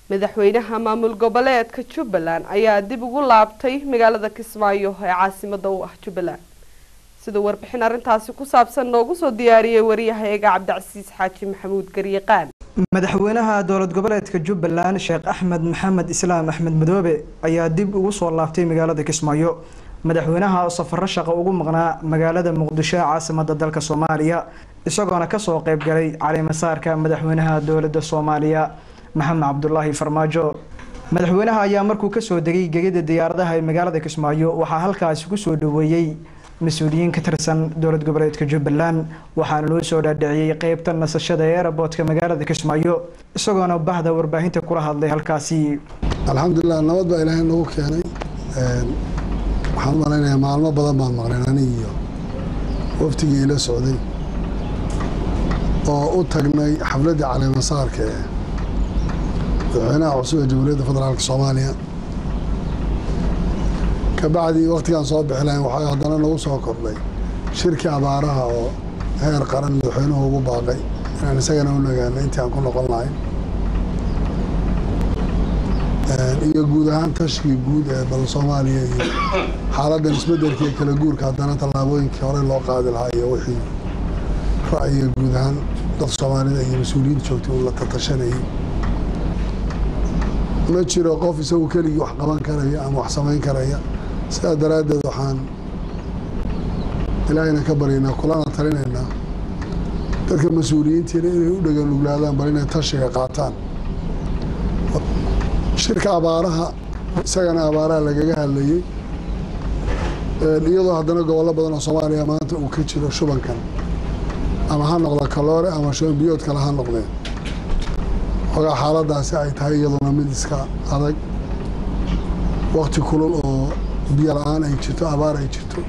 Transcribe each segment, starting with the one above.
madaxweynaha maamul goboleedka jubbaland ayaa dib ugu laabtay magaalada kismaayo ee caasimada u ah jubbaland siduu warbixin arrintaasi ku saabsan noogu soo diyaariyey wariyahayaga cabdicasiis xaaji maxamuud garyaqaan madaxweynaha dowlad goboleedka jubbaland sheekh axmed maxamed islaam axmed madoobe ayaa dib ugu soo laabtay magaalada kismaayo madaxweynaha safaro shaqo ugu maqnaa magaalada muqdisho caasimada dalka soomaaliya isagoona kasoo qeybgalay calimasaarka madaxweynaha dowlada soomaaliya maxamed cabdulaahi farmaajo madaxweynaha ayaa markuu kasoo degay gegida diyaaradaha ee magaalada kismaayo waxaa halkaasi kusoo dhaweeyey mas-uuliyiin ka tirsan dowlad goboleedka jubbaland waxaana loo soo dhaadhiciyey qeybta nasashada ee eraboodka magaalada kismaayo isagoona bahda warbaahinta kula hadlay halkaasi alxamdulilah nabad baa ilaahay nagu keenay waxaan u malaynayaa maalmo badan baan maqleen anig iyo waftigii ila socday oo u tagnay xafladdii caleemasaarka ee madaxweynaha cusub ee jamhuuriyadda federaalka soomaaliya kabacdii waktigaan soo bixi lahayn waxaa haddana nagu soo kordhay shirkii abaaraha oo heer qaran madaxweynuhu ugu baaqay inaan isagana u nagaano intii aan ku noqon lahayn iyo guud ahaan tashkii guud ee bal soomaaliya iyo xaaladdan isbeddelka iyo kala guurka haddana tallaabooyinkii hore loo qaadi lahaa iyo wixii ra'yiga guud ahaan dad soomaalida iyo mas-uuliyiinta joogtay uu la tatashanayay ma jiro qof isagu keligii wax qaban karaya ama wax samayn karaya sidaa daraaddeed waxaan ilaahayna ka baryaynaa kulana talinaynaa dadka mas-uuliyiintiina inay u dhegan nuglaadaan bal inay tashiga qaataan shirka abaaraha isagana abaaraha lagaga hadlayey iyadoo haddana gobollo badan oo soomaaliya maanta uu ka jiro shubankan ama ha noqda kaloore ama shuban biyood kale ha noqdeen ogaa xaaladaasi ay tahay iyaduna mid iska adag wakti kulul oo biyo la-aan ay jirto abaar ay jirto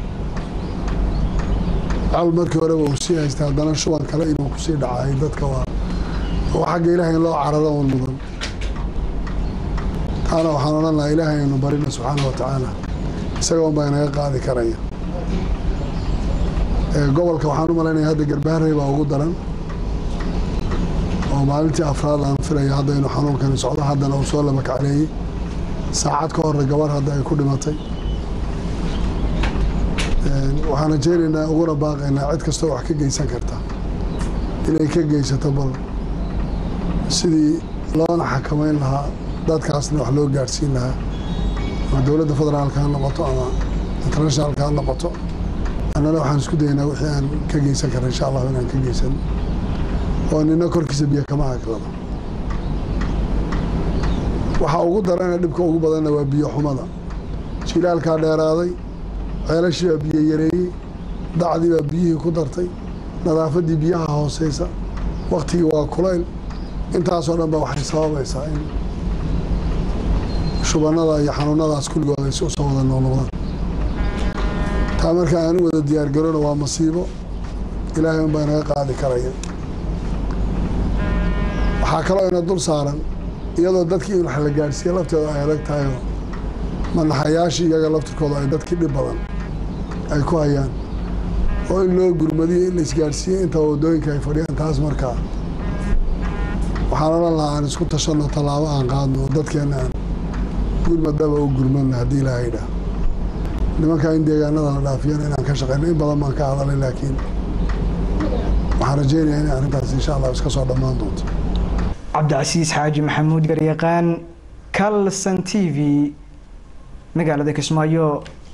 cal markii horeba uu sii haystay haddana shuban kale inuu kusii dhacay dadka waa oo xagga ilaahay in loo cararo un mudan taana waxaan odhan lahaa ilaahay aynu barina subxaana wa tacaala isaga un baa inaga qaadi karaya gobolka waxaan u malaynaya hadda garbaharey baa ugu daran oo maalintii afraad aan filaya hadda inuu xanuunkani socdo haddana uu soo laba kacleeyey saacad ka hore gabar hadda ay ku dhimatay waxaan rajeynaynaa uguna baaqaynaa cid kastoo wax ka geysan karta inay ka geysato bal sidii loona xakamayn lahaa dadkaasna wax loo gaadhsiin lahaa ama dowladda federaalka ha noqoto ama internationalka ha noqoto annana waxaan isku dayaynaa wixii aan ka geysan karna insha allahu inaan ka geysan oo nina korkiisa biyo kama haglado waxaa ugu darana dhibka ugu badanna waa biyo xumada jilaalkaa dheeraaday ceelashii baa biyo yareeyey dacdii baa biyihii ku dartay nadaafaddii biyaha hooseysa waktigii waa kulayl intaasoo dhan ba waxay sababaysaa in shubannada iyo xanuunadaas kulligood ay usoo wada noqnoqdaan taa marka aan u wada diyaargarona waa masiibo ilaahay un baa inaga qaadi karaya waxaa kaloo ina dul saaran iyadoo dadkii in wax la gaadhsiiya lafteeda ay adag tahay oo madaxayaashii iyaga laftirkooda ay dadkii dhib badan ay ku hayaan oo in loo gurmadiyo in la isgaadhsiiyo inta waddooyinka ay fadhiyaan taas markaa waxaan odhan lahaa aan isku tashanno tallaabo aan qaadno oo dadkeenna aan gurmadaba u gurmanno haddii ilaaha idhaah nimankaa in deegaanada la dhaafiyana inaan ka shaqeyno in badan baan ka hadalay laakiin waxaan rajeynayaa inay arrintaas insha allah iska soo dhammaan doonto cabdicasiis xaaji maxamuud garyaqaan kalson t v magaalada kismaayo